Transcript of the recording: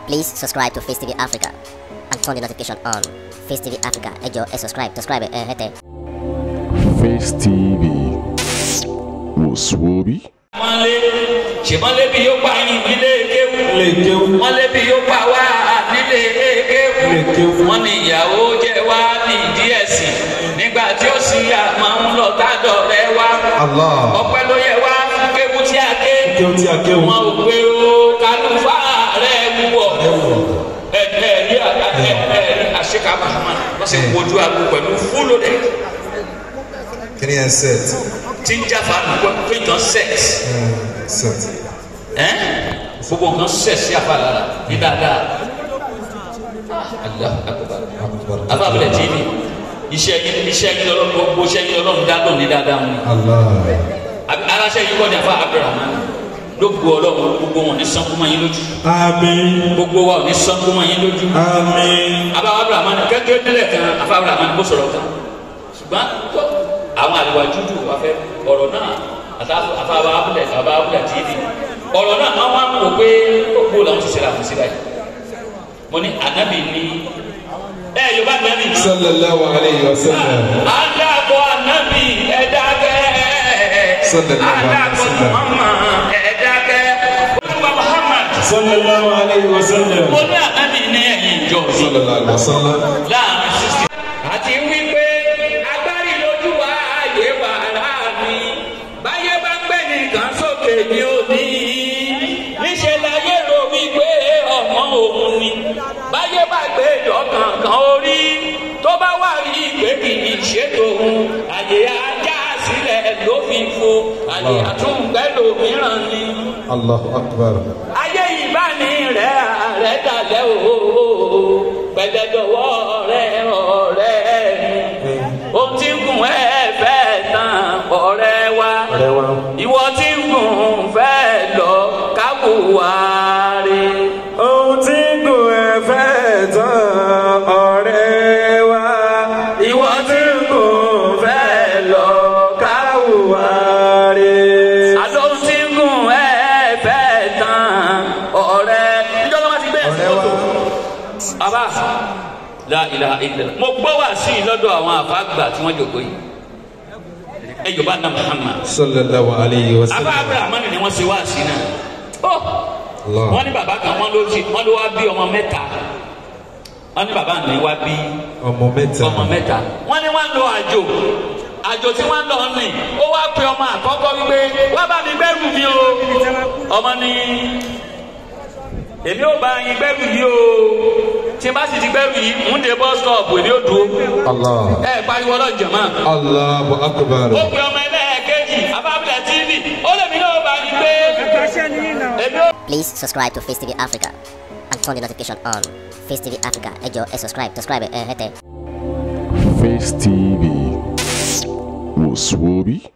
Please subscribe to Face TV Africa and turn the notification on. Face TV Africa, ẹ jọ̀ọ́ ẹ subscribe, subscribe ẹ hẹ́tẹ̀. Face TV wòsùwòbí. mọ́lé ṣèmọ́lé bí yóò pa yín nílé kéwù Ilé kéwú. mọ́lé bí yóò pa wá nílé kéwù Ilé kéwú. wọ́n ní ìyàwó jẹ́ wá nídìí ẹ̀sìn nígbà tí ó sì àmọ́ ń lọ tádọ̀ rẹ wá Allah. ọpẹ́ ló yẹ wá fún kéwù tí a ké Kéwú tí a kéwú. wọn ò gbé o kálùfà rẹ wúwọ ẹ̀ẹ́dì ẹ̀ẹ́dì àṣekàbà wọ́n sì wojú àgbo pẹ̀lú fúlò rẹ̀ Kí ni ẹ set? tí ń jáfa nùgbọ́ pé nǹkan sex Set. ẹ́n gbogbo nǹkan sex sí àfa lára ní dáadáa Allahu Akbar abáwọlẹ̀ tí ní iṣẹ́ yín iṣẹ́ yín lọ́rọ́ gbogbo iṣẹ́ yín lọ́rọ́ dá lónìí dáadáa wọn Allah. Àbí aláṣẹ yìí kọ́ ní afa Abdulrahman gbogbo ọlọ́run gbogbo wọn ní sankumọ yín lójú Àmín. gbogbo wa ò ní sankumọ yín lójú Àmín. abawo Abdulrahman kékeré nílẹ̀ kan afa Abdulrahman kó sọ̀rọ̀ kan ṣùgbọ́n tó àwọn àlùwà dúdú wà fẹ́ ọ̀rọ̀ náà àtàwọn afáwa abúlé àbá abúlé àti ìdí ọ̀rọ̀ náà máa ń wò pé gbogbo làwọn ti ṣe làwọn ti ṣe báyìí mo ní ànábì ní ẹ yorùbá ànábì ní. Sallallahu alayhi wa sallam. Adakọ anabi ẹdakẹ. Sallallahu alaihi Adakọ wasallam. Muhammad ẹdakẹ. Olúwa Muhammad. Sallallahu alayhi wa sallam. Mo ní anabi ní ẹ̀yìn ìjọ mi. Sallallahu alayhi wa sallam. Láàrin sísè. Àti wípé agbárí lójú wa ààyè wà láàmì. Báyé bá gbé nìkan sókè ní òní. Níṣẹ́ láyé ro wípé ọmọ òun ni. Báyé bá gbé ìjọ kankan orí. Tó bá wà rí ìgbé kì í ṣètò òun. Àyè ajá sílẹ̀ ló fi fo. Àyè àtúngbẹ́ lòmíràn ni Allahu akbar. ayé ìbáni rẹ̀ rẹ̀ dalẹ̀ o pẹ̀lẹ́dọ̀wọ́ rẹ̀ ọ̀rẹ́ mi ohun tí ń gùn ẹ̀ fẹ́ tán ọ̀rẹ́ wa Ọ̀rẹ́ wa. ìwọ tí ń gùn fẹ́ lọ kábùwárí. Ohun tí kò ẹ fẹ́ tán ọ̀rẹ́ wa. ìwọ tí ń gùn fẹ́ lọ Káwùwá rè. àlọ́ ohun tí ń gùn ẹ̀ fẹ́ tán ọ̀rẹ́. ìjọba wa ti gbé ẹ̀sìn Ọ̀rẹ́ wa. mọ́tò. Aba la ilaha illallah. Mo gbọ́ wá sí i lọ́dọ̀ àwọn àfàgbà tí wọ́n jòkó yìí. Ẹ jọba na Muhammad. Sallallahu alayhi wa Aba sallam. Abraham ni wọ́n ṣe wá sí i náà. Ó Allah. wọ́n ní bàbá kan wọ́n ló ti wọ́n ló wá bí ọmọ mẹ́ta. Wọ́n ní bàbá mi wá bí Ọmọ mẹ́ta. ọmọ mẹ́ta. Wọ́n ní wọ́n lọ àjò. Àjò tí wọ́n lọ ní. Ó wá pe ọmọ àkọ́kọ́ wípé wá bá mi gbẹ́rù mi o. Ọmọ ní èmi ò bá yín gbẹ́rù yìí o tí n bá sì ti gbẹ́rù yìí ń de bus stop èmi ò dúró Allah. ẹ pariwo ọlọ́jọ̀ mọ́. Allahu akbar. ó pe ọmọ ẹlẹ́ẹ̀kejì abábílẹ̀ tv ó lè mi náà bá yín gbé èmi ò. Please subscribe to Face TV Africa and turn the notification on. Face TV Africa, ẹ jọ̀ọ́ ẹ subscribe, subscribe ẹ hẹ́tẹ̀. Face TV wòsùwòbí.